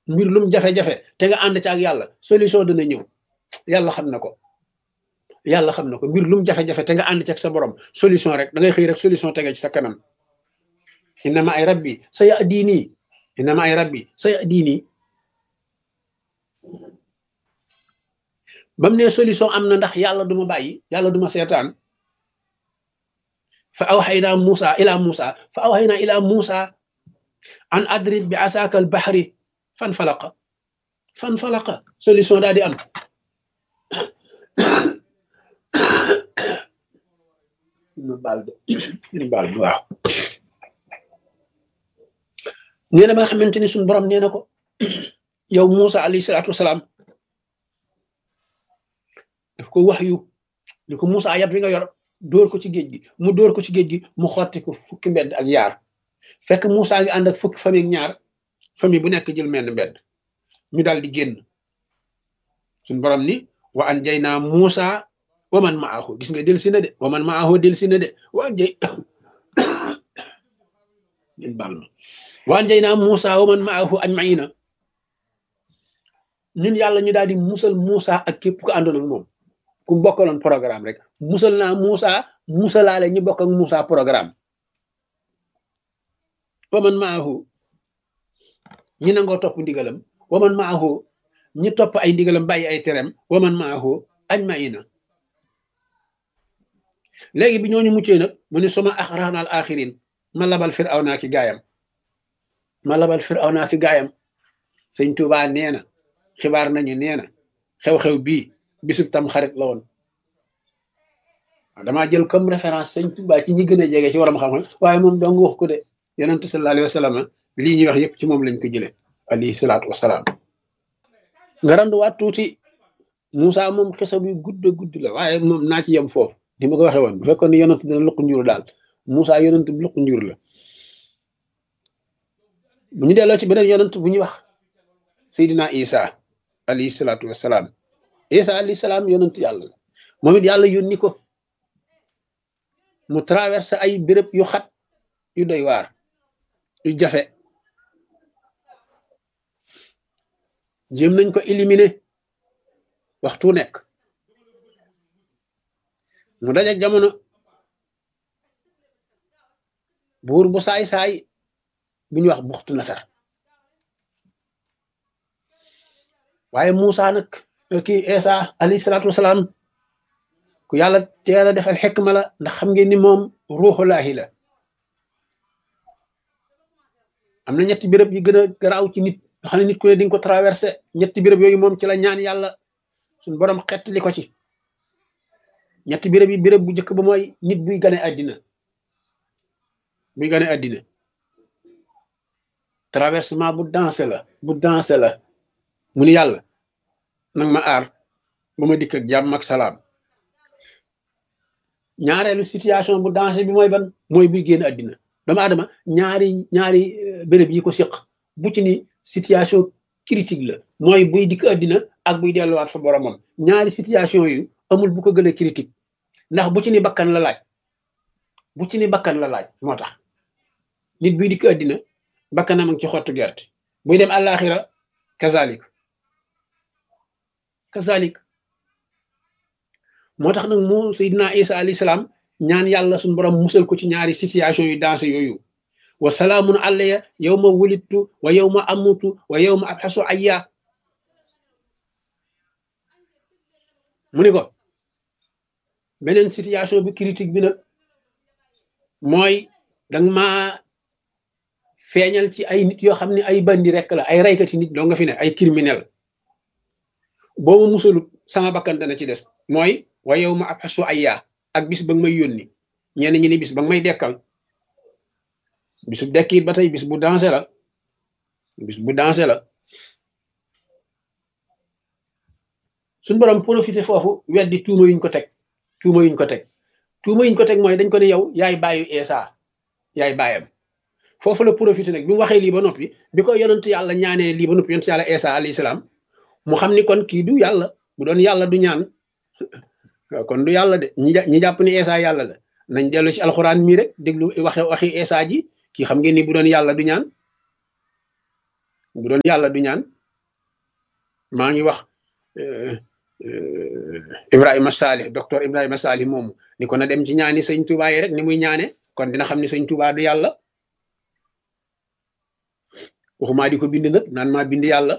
mbir lum jafe-jafe te nga ànd ci ak yàlla solution dana ñëw yàlla xam na ko yàlla xam na ko mbir lum jafe-jafe te nga ànd ci ak sa borom solution rek da ngay xëy rek solution tege ci sa kanam innama ay rabbi sa ya diini innama ay rabbi sa ya diini bam ne solution am na ndax yàlla duma bàyyi yàlla duma seetaan fa awxaynaa Muusa ila Muusa fa awxaynaa ila Muusa an adrib bi asaaka al baxri fan falaqa fan falaqa solution daal di am ñu baal de ñu baal de waaw nee na ba nga xamante ni suñu borom nee na ko yow Muusa alayhi salaatu wasalaam daf ko wax yu ni ko Muusa yat wi nga yor dóor ko ci géej gi mu dóor ko ci géej gi mu xotti ko fukki mbedd ak yaar fekk Muusa ngi ànd ak fukki famille ak ñaar famille bu nekk jël menn mbedd ñu daal di génn suñu borom ni wa an jay naa Muusa wa man maahu gis nga del si na de wa man maahu del si na de wa an jay ngeen baal ma wa an jay naa Muusa wa man maahu ajmaina ñun yàlla ñu daal di musal Muusa ak képp ku àndoon ak moom ku bokkaloon programme rek musal naa Muusa musalaale ñi bokk ak Muusa programme wa man maahu ñi nangoo topp ndigalam wa man maahu ñi topp ay ndigalam bàyyi ay terem wa man maahu ajmaina léegi bi ñooñu muccee nag mu ne suma axraan al axirin ma labal firaw naa ki gaayam ma labal firaw naa ki gaayam sëñ Tuubaa nee na xibaar nañu nee na xew-xew bii bisub tam xarit la woon damaa jël comme référence sëñ Tuubaa ci ñi gën a jege ci waram xam-xam waaye moom dong wax ko de yonent sallallahu alayhi wa sallam lii ñuy wax yëpp ci moom lañ ko jële alayhi salaatu wasalaam nga randuwaat tuuti Moussa moom xisa bi gudd gudd la waaye moom naa ci yem foofu ni ma ko waxee woon bu fekkoon ne yonent dina luq njur daal Moussa yonent bi luq njur la bu ñu delloo ci beneen yonent bu ñuy wax Seydina Isa alayhi salaatu wasalaam Isa alayhi salaam yonent yàlla la moom it yàlla yónni ko mu traversé ay béréb yu xat yu doy waar yu jafe jéem nañ ko éliminer waxtu nekk mu dajak jamono buur bu saay-saay bu ñuy wax buxtu nasar waaye Muusa nag kii Isa alayhi salaatu wasalaam ku yàlla teel a defal xekma la ndax xam ngeen ni moom ruuxulaahi la am na ñetti béréb yi gën a garaaw ci nit nga xam ne nit ku ne di nga ko traversé ñetti béréb yooyu moom ci la ñaan yàlla suñ borom xett li ko ci ñetti béréb yi béréb bu njëkk ba mooy nit buy gane àddina buy gane àddina traversement bu dansé la bu dansé la mu ni yàlla nag ma aar ba ma dikk ak jàmm ak salaam ñaareelu situation bu dansé bi mooy ban mooy buy génn àddina doomu aadama ñaari ñaari béréb yi ko siq bu ci ni situation critique la mooy buy dikk àddina ak buy delluwaat fa boromam ñaari situation yu amul bu ko gën a critique ndax bu ci ni bakkan la laaj bu ci ni bakkan la laaj moo tax nit buy dikk àddina bakkanam ak ci xottu gerte buy dem àllaaxira kazalik kazalik moo tax nag mu Seydina Isa alayhi salaam ñaan yàlla suñu borom musal ko ci ñaari situation yu dansé yooyu wa salaamun alayya yawma wulidtu wa yawma amutu wa yawma abxasu ayya mu ni ko beneen situation bi critique bi nag mooy danga ma feeñal ci ay nit yoo xam ne ay bandi rek la ay raykati nit doo nga fi ne ay criminel boobu musalut sama bakkan dana ci des mooy wa yow ma abxasu ayya ak bis ba nga may yónni ñenn ñi ni bis ba nga may dekkal bisu dekki ba tey bis bu dansé la bis bu dansé la suñ borom profité foofu weddi tuuma yuñ ko teg tuuma yuñ ko teg tuuma yuñ ko teg mooy dañ ko ne yow yaay bàyyu Eesa yaay bàyyam foofu la profité nag bi mu waxee lii ba noppi bi ko yonent yàlla ñaanee lii ba noppi yonent yàlla Eesa alayhi salaam mu xam ni kon kii du yàlla bu doon yàlla du ñaan kon du yàlla de ñi ñi jàpp ni Eesa yàlla la nañ dellu ci alxuraan mii rek déglu waxe waxi Eesa ji kii xam ngeen ni bu doon yàlla du ñaan bu doon yàlla du ñaan maa ngi wax Ibrahima Salih docteur Ibrahima Salih moomu ni ko na dem ci ñaani sëñ Touba yi rek ni muy ñaane kon dina xam ni sëñ Touba du yàlla waxumaa di ko bind nag naan maa bind yàlla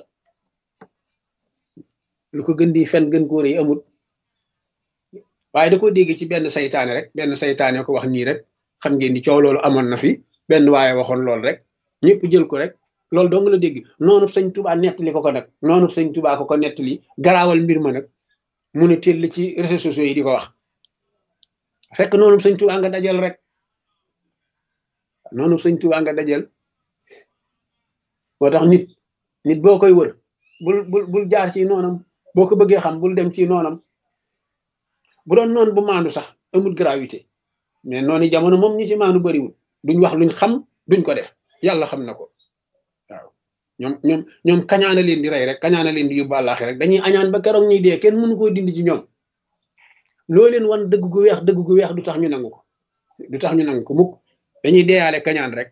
lu ko gën di fen gën koo rëy amul waaye da ko dégg ci benn saytaane rek benn saytaane ko wax nii rek xam ngeen ni coow loolu amoon na fi benn waaye waxoon loolu rek ñëpp jël ko rek loolu dong la dégg noonu sëñ Touba nettali ko ko nag noonu sëñ Touba ko ko nettali garaawal mbir ma nag mu ne teel ci réseaux sociaux yi di ko wax fekk noonu sëñ Touba nga dajal rek noonu sëñ Touba nga dajal moo tax nit nit boo koy wër bul bul bul jaar ci noonam boo ko bëggee xam bul dem ci noonam bu doon noonu bu maandu sax amul gravité mais noonu jamono moom ñu ci maandu bariwul duñ wax luñ xam duñ ko def yàlla xam na ko waaw ñoom ñoom ñoom kañaana leen di rey rek kañaana leen di yóbbu àllaaxi rek dañuy añaan ba keroog ñuy dee kenn mënu koo dindi ci ñoom loo leen wan dëgg gu weex dëgg gu weex du tax ñu nangu ko du tax ñu nangu ko mukk dañuy deeyaale kañaan rek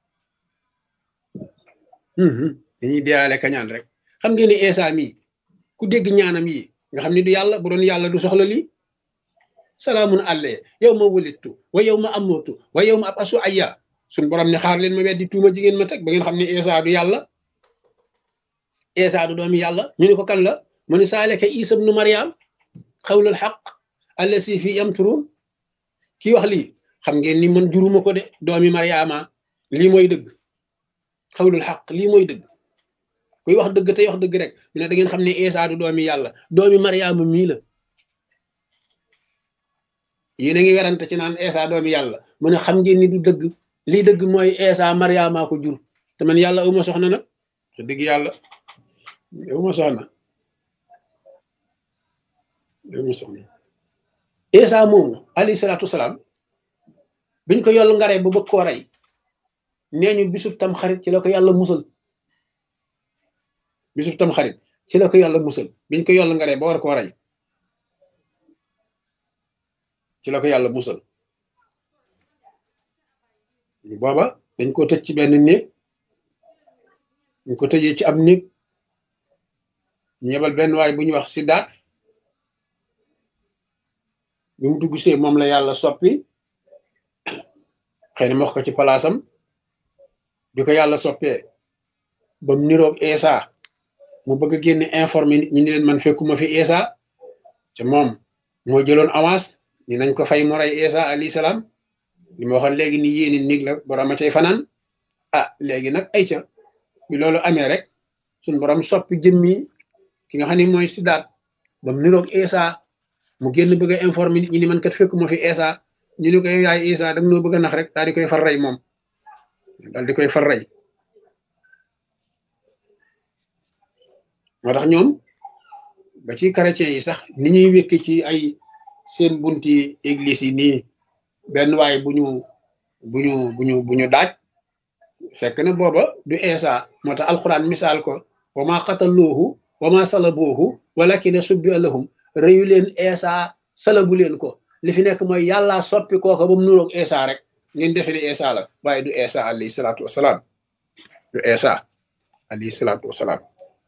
dañuy deeyaale kañaan rek xam ngeen ni Eesa mii ku dégg ñaanam yi nga xam ni du yàlla bu doon yàlla du soxla lii salaamun àllee yow ma wulittu wa yow ma amootu wa yow ma ab asu ayya suñ borom ne xaar leen ma weddi tuuma jigéen ma teg ba ngeen xam ne Eesa du yàlla Eesa du doomi yàlla ñu ne ko kan la mu ne saaleka Isa ibnu Maryam xawlul xaq allasi fi yamturun kii wax lii xam ngeen ni man juruma ko de doomi Maryama lii mooy dëgg xawlul xaq lii mooy dëgg kuy wax dëgg tey wax dëgg rek ñu ne da ngeen xam ne Eesa du doomi yàlla doomi Maryama mii la yéen a ngi werante ci naan Eesa doomi yàlla mu ne xam ngeen ni du dëgg lii dëgg mooy Eesa Maryama ko jur te man yàlla uma soxna nag te dëgg yàlla uma soxna uma soxna Eesa moomu alayhi salaatu wasalaam biñ ko yoll ngaree ba bëgg koo rey nee ñu bisub tam xarit ci la ko yàlla musal bisub tam xarit ci la ko yàlla musal biñ ko yoll ngaree ba war koo rey ci la ko yàlla musal booba dañ ko tëj ci benn néeg dañ ko tëjee ci ab néeg ñu yebal benn waay bu ñuy wax si daat bi mu dugg see moom la yàlla soppi xëy na ma wax ko ci palaasam bi ko yàlla soppee ba mu niroog Eesa mu bëgg a génne informé nit ñi ni leen man fekkuma fi Eesa te moom moo jëloon avance ni nañ ko fay mu rey Eesa alayhi salaam li ma waxoon léegi ni yéeni nig la borom a cay fanaan ah léegi nag ay ca bi loolu amee rek suñ borom soppi jëmmi ki nga xam ne mooy sidaat ba mu niroog Eesa mu génn bëgg a informé nit ñi ni man kat fekkuma fi Eesa ñu ni ko yaay Eesa da nga noo bëgg a nax rek daal di koy far rey moom daal di koy far rey moo tax ñoom ba ci chrétiens yi sax ni ñuy wékki ci ay seen bunti église yi nii benn waay bu ñu bu ñu bu ñu bu ñu daaj fekk na booba du Eesa moo tax alxuraan misaal ko wa ma xataluuhu wa ma salabuuhu walakin subbi lahum rëyu leen Eesa salabu leen ko li fi nekk mooy yàlla soppi kooka ba mu nuroog Eesa rek ngeen defe ne Eesa la waaye du Eesa alayhi salaatu wasalaam du Eesa alayhi salaatu wasalaam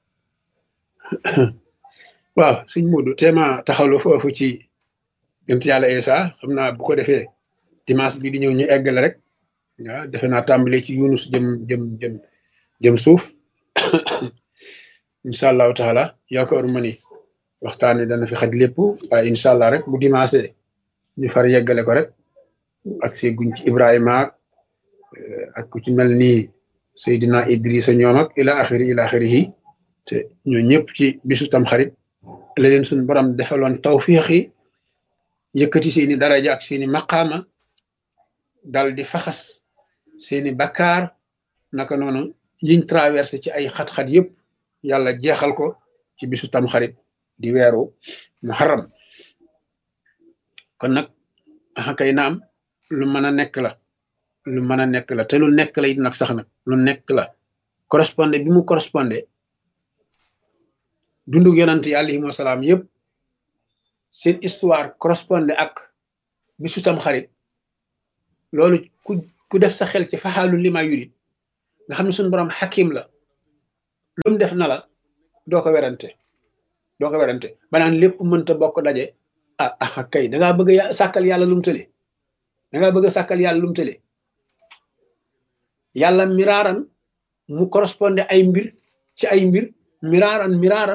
waaw sëñ Modou téema taxawlu foofu ci yonent yàlla Eesa xam naa bu ko defee dimanche bi di ñëw ñu eggale rek waaw defe naa tàmbale ci Yunus jëm jëm jëm jëm suuf incha allahu taala yaakaar ma ni waxtaan wi dana fi xaj lépp waaye incha allah rek bu dimanche ñu far yeggale ko rek ak see guñ ci Ibrahima ak ku ci mel ni Seydina Idrissa ñoom ak ila axiri ila axirihi te ñoo ñëpp ci bisu tam xarit la leen suñu borom defaloon tawfiix yi yëkkati seeni daraja ak seeni maqaama dal di faxas seeni bakkaar naka noonu yiñ traversé ci ay xat-xat yëpp yàlla jeexal ko ci bisu tam xarit di weeru muharram kon nag axa kay naam lu mën a nekk la lu mën a nekk la te lu nekk la it nag sax nag lu nekk la correspondé bi mu correspondé dundug yonante yi alayhim wasalaam yëpp seen histoire correspondé ak bisu tam xarit loolu ku ku def sa xel ci faxaalu lima yurit nga xam ne suñu borom xakim la lu mu def na la doo ko werante doo ko werante ba naan lépp mënta bokk daje ah ah kay da ngaa bëgg a sàkkal yàlla lu mu tële da ngaa bëgg a sàkkal yàlla lu mu tële yàlla miraaran mu correspondé ay mbir ci ay mbir miraaran miraaran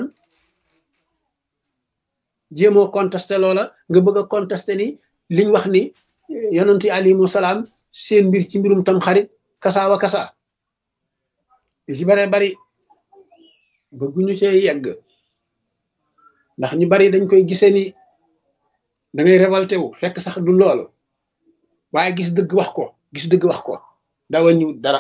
jéemoo contesté loola nga bëgg a contesté ni liñ wax ni yonent yi alayhimu salaam seen mbir ci mbirum tam xarit kasaawa kasa yu ci bare bari bëgguñu cee yegg ndax ñu bari dañ koy gisee ni da ngay révolté wu fekk sax du loolu waaye gis dëgg wax ko gis dëgg wax ko da wàññiwut dara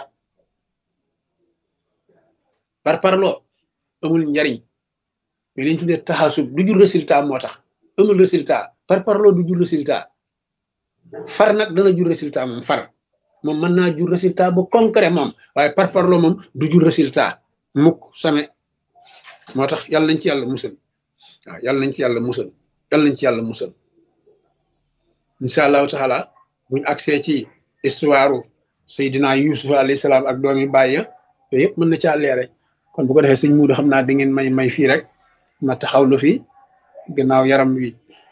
par parloo amul njariñ mais liñ tuddee taxasub du jur résultat moo tax amul résultat par parloo du jur résultat far nag dana jur résultat moom far moom mën naa jur résultat bu concret moom waaye par parloo moom du jur résultat mukk same moo tax yàlla nañ ci yàlla musal waaw yàlla nañ ci yàlla musal yàlla nañ ci yàlla musal incha allahu taala buñ accès ci histoire Seydina Yusuf alayhi salaam ak doomi bàyyi yooyu yëpp mën na caa leere kon bu ko defee sëñ muudu xam naa di ngeen may may fii rek ma taxawlu fi gannaaw yaram wi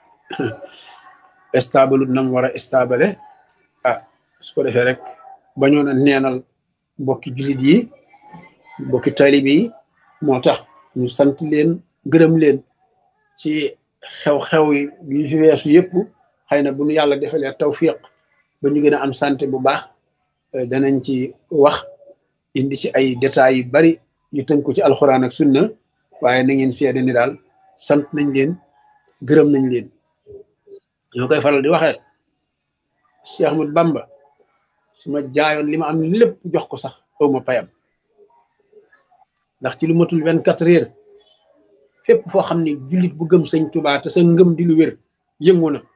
stable na mu war a stable ah su ko defee rek bañoon a neenal mbokki jullit yi mbokki talib yi moo tax ñu sant leen gërëm leen ci xew-xew yi yu fi weesu yëpp xëy na bu ñu yàlla defalee tawfiq ba ñu gën a am santé bu baax danañ ci wax indi ci ay détails yu bari yu tënku ci alxuraan ak sunna waaye na ngeen seede ni daal sant nañ leen gërëm nañ leen ñoo koy faral di waxee Cheikh Ahmad Bamba su ma jaayoon li ma am lépp jox ko sax aw ma payam ndax ci lu matul vingt quatre heures fépp foo xam ne jullit bu gëm sëñ Tuubaa te sa ngëm di lu wér yëngu na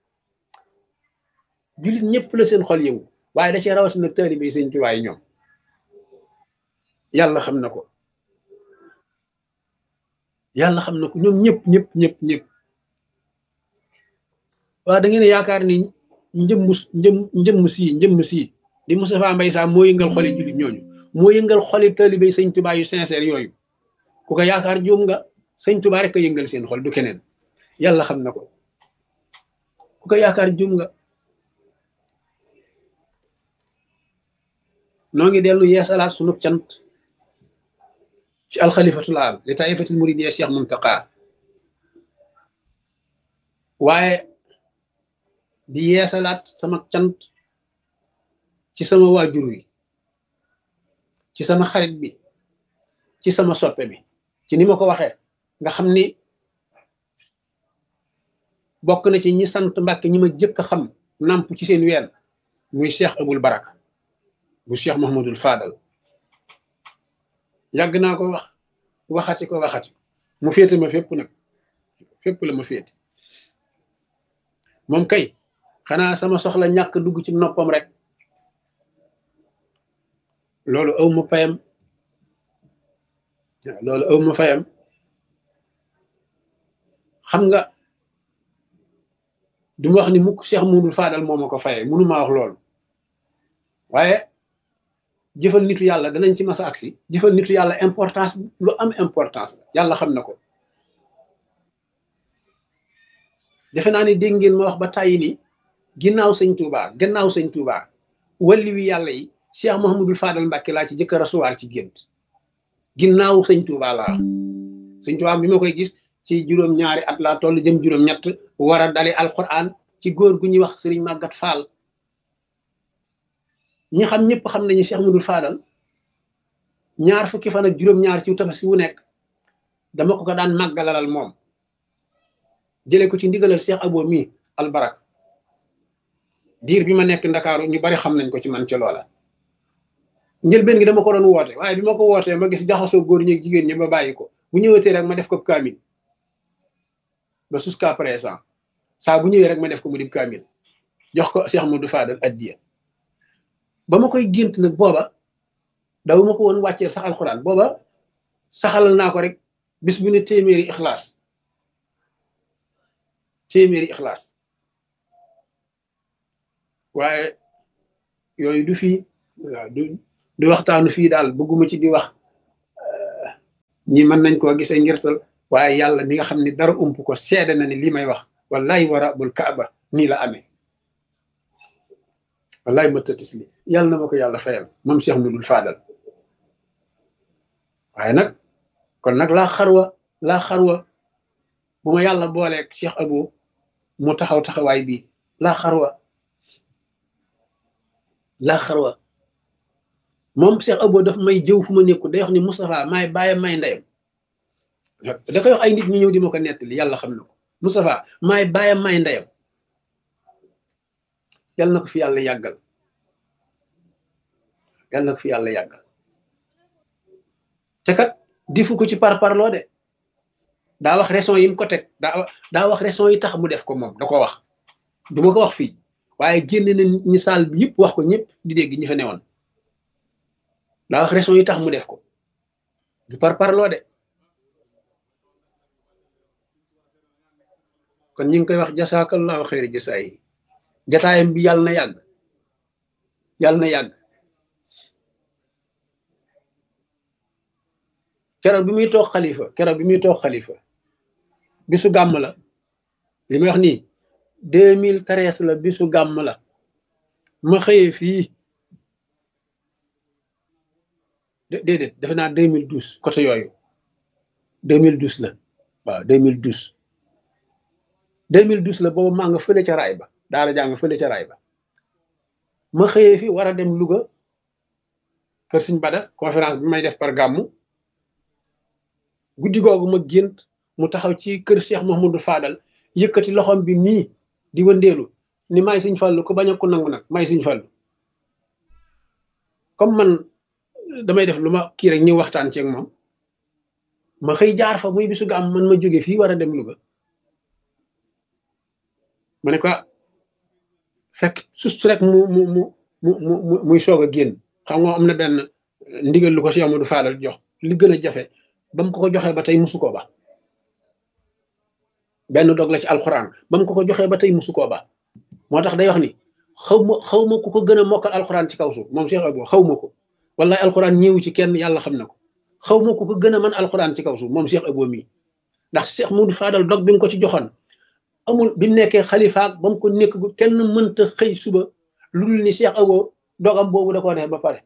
jullit ñëpp la seen xol yëngu waaye da cee rawatina nag taalibe sëñ Tuubaa yi ñoom yàlla xam na ko yàlla xam na ko ñoom ñëpp ñëpp ñëpp ñëpp waaw da ngeen yaakaar ni njëmm njëm njëmm sii njëmm sii di Moustapha Mbaye Sam moo yëngal xoli jullit ñooñu moo yëngal xoli taalibe sëñ Tuubaa yu sincère yooyu ku ko yaakaar juum nga sëñ Tuubaa rek a yëngal seen xol du keneen yàlla xam na ko ku ko yaakaar juum nga noo ngi dellu yeesalaat sunu cant ci alxalifatul am li taifatil muridiyya Cheikh Muntaqa waaye di yeesalaat sama cant ci sama waajur wi ci sama xarit bi ci sama soppe bi ci ni ma ko waxee nga xam ni bokk na ci ñi sant Mbàkke ñi ma jëkk a xam namp ci seen ween muy Cheikh Abul Baraka bu Cheikh Mouhamadul Fadal yàgg naa ko wax waxati ko waxati mu féete ma fépp nag fépp la ma féete moom kay xanaa sama soxla ñàkk dugg ci noppam rek loolu aw ma fayam loolu aw ma fayam xam nga du ma wax ni mukk Cheikh Mouhamadul Fadal moo ma ko fayee mënu maa wax loolu waaye jëfal nitu yàlla danañ ci masa agsi jëfal nitu yàlla importance lu am importance yàlla xam na ko defe naa ni dégg ngeen ma wax ba tàyyi ni ginnaaw sëñ Touba gannaaw sëñ Touba walli wi yàlla yi Cheikh Mouhamadul Fadal Mbàkke laa ci jëkk a rasuwaar ci gént ginnaaw sëñ Touba laa sëñ Touba bi ma koy gis ci juróom-ñaari at laa toll jëm juróom-ñett war a dale alquran ci góor gu ñuy wax sëriñ Màggat Fall ñi xam ñëpp xam nañu Cheikh Mouhamadul Fadal ñaar fukki fan ak juróom-ñaar ci tabaski wu nekk dama ko ko daan màggalalal moom jëlee ko ci ndigalal Cheikh Abo mi albarak diir bi ma nekk ndakaaru ñu bari xam nañ ko ci man ci loola njëlbeen gi dama ko doon woote waaye bi ma ko wootee ma gis jaxasoo góor ñi ak jigéen ñi ba bàyyi ko bu ñëwatee rek ma def ko kaamil ba jusqu'à présent saa bu ñëwee rek ma def ko mu di kaamil jox ko Cheikh Mouhamadou Fadal addiya ba ma koy gént nag booba daw ma ko woon wàcceel sax alxuraan booba saxalal naa ko rek bis bu ne téeméeri ixlaas téeméeri ixlaas waaye yooyu du fii waaw du du waxtaanu fii daal bëgguma ci di wax ñi mën nañ koo gisee ngirtal waaye yàlla mi nga xam ne dara ump ko seede na ni lii may wax wallahi wa rabbul kaaba nii la amee wallahi ma tëtis li yàlla na ma ko yàlla fayal moom Cheikh Mudul Faadal waaye nag kon nag laa xarwa laa xarwa bu ma yàlla booleeg Cheikh Abo mu taxaw taxawaay bi laa xarwa laa xarwa moom Cheikh Abo daf may jëw fu ma nekku day wax ni Moustapha maay bàyyam may ndeyam da koy wax ay nit ñu ñëw di ma ko nettali yàlla xam na ko Moustapha maay bàyyam may ndeyam yàlla na ko fi yàlla yàggal yàlla na ko fi yàlla yàggal te kat difu ko ci par parloo de daa wax raison yi mu ko teg daa daa wax raison yi tax mu def ko moom da ko wax du ma ko wax fii waaye génn na ñi saal bi yëpp wax ko ñëpp di dégg ñi fa newoon daa wax raison yi tax mu def ko du par parloo de kon ñu ngi koy wax jasaakallahu xayri jasaa yi jataayam bi yàlla na yàgg yàlla na yàgg keroog bi muy toog xalifa keroog bi muy toog xalifa bisu gàmm la li may wax nii deux mille treize la bisu gàmm la ma xëyee fii déedéet defe naa deux mille douze côté yooyu deux mille douze la waaw deux mille douze deux mille douze la boobu maa nga fële ca raay ba daara jàng fële ca raay ba ma xëyee fi war a dem Louga kër Sëñ Bada conférence bi may def par gàmmu guddi googu ma gént mu taxaw ci kër Cheikh Mahmoudou Fadal yëkkati loxoom bi nii di wëndeelu ni may Sëñ Fallu ko bañ a ko nangu nag may Sëñ Fallu comme man damay def lu ma kii rek ñëw waxtaan ceeg moom ma xëy jaar fa muy bisu gàmm man ma jóge fii war a dem Louga ma ne ko fekk sus rek mu mu mu mu mu muy soog a génn xam nga am na benn ndigal lu ko Cheikh Amadou Fadal jox li gën a jafe ba mu ko ko joxee ba tey musu koo ba benn dog la ci alxuraan ba mu ko ko joxee ba tey musu koo ba moo tax day wax ni xaw ma xaw ma ku ko gën a mokkal alxuraan ci kaw suuf moom Cheikh Abo xaw ma ko wallahi alxuraan ñëwu ci kenn yàlla xam na ko xaw ma ku ko gën a mën alxuraan ci kaw suuf moom Cheikh Abo mii ndax Cheikh Amadou Fadal dog bi mu ko ci joxoon amul bi mu nekkee xalifaak ba mu ko nekk kenn mënta xëy suba lu dul ni Cheikh Abo dogam boobu da koo def ba pare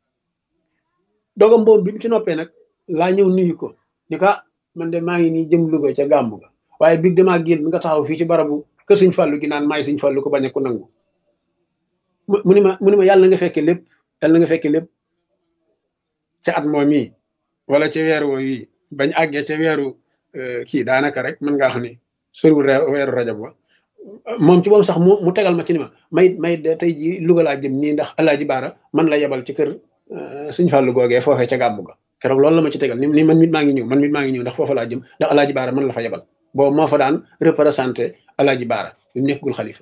dogam boobu bi mu ci noppee nag laa ñëw nuyu ko ni ko man de maa ngi nii jëm Louga ca gàmmu ga waaye big damaa génn nga taxaw fii ci barabu kër Sëñ Fallu gi naan maay Sëñ Fallu ko bañ a ko nangu mu ni ma mu ni ma yàlla nga fekke lépp yàlla nga fekke lépp ca at moom yi wala ca weer woo yi bañ àggee ca weeru kii daanaka rek mën ngaa xam ni soriwul weeru rajab wa moom ci moom sax mu mu tegal ma ci ni ma may may tey ji Louga laa jëm nii ndax Alaaji Baara man la yebal ci kër Sëñ Fallu googee foofee ca gàmmu ga keroog loolu la ma ci tegal ni ni man mit maa ngi ñëw man mit maa ngi ñëw ndax foofa laa jëm ndax Alaaji Baara man la fa yebal boobu moo fa daan représenté Alaaji Baara bi mu nekkul xalifa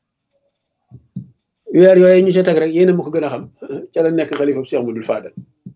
weer yooyu ñu ca teg rek yéena ma ko gën a xam ca la nekk xalifa Cheikh Amadou Fadal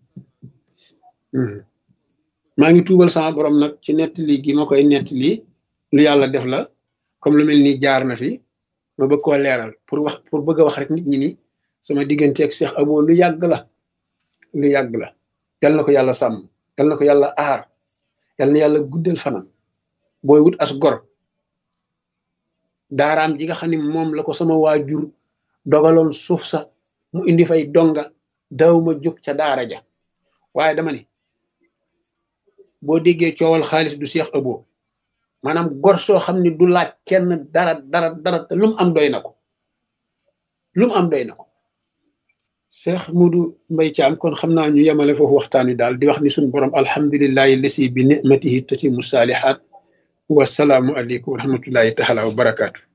maa ngi tuubal sama borom nag ci nettali gi ma koy nettali lu yàlla def la comme lu mel ni jaar na fi ma bëgg koo leeral pour wax pour bëgg a wax rek nit ñi ni sama diggante ak Cheikh Abo lu yàgg la lu yàgg la yal na ko yàlla sàmm yal na ko yàlla aar yal na yàlla guddal fanam booy wut as gor daaraam ji nga xam ne moom la ko sama waajur dogaloon suuf sa mu indi fay donga daaw ma jóg ca daara ja waaye dama ni boo déggee coowal xaalis du Cheikh Abo maanaam gor soo xam ne du laaj kenn dara dara dara te lu mu am doy na ko lu mu am doy na ko Cheikh Modou Mbaye Thiam kon xam naa ñu yemale foofu waxtaan wi daal di wax ni suñu borom alhamdulillahi lasi bi nicmatihi tatimu saalihaat wasalaamu aleykum wa rahmatullahi taala wa barakaatu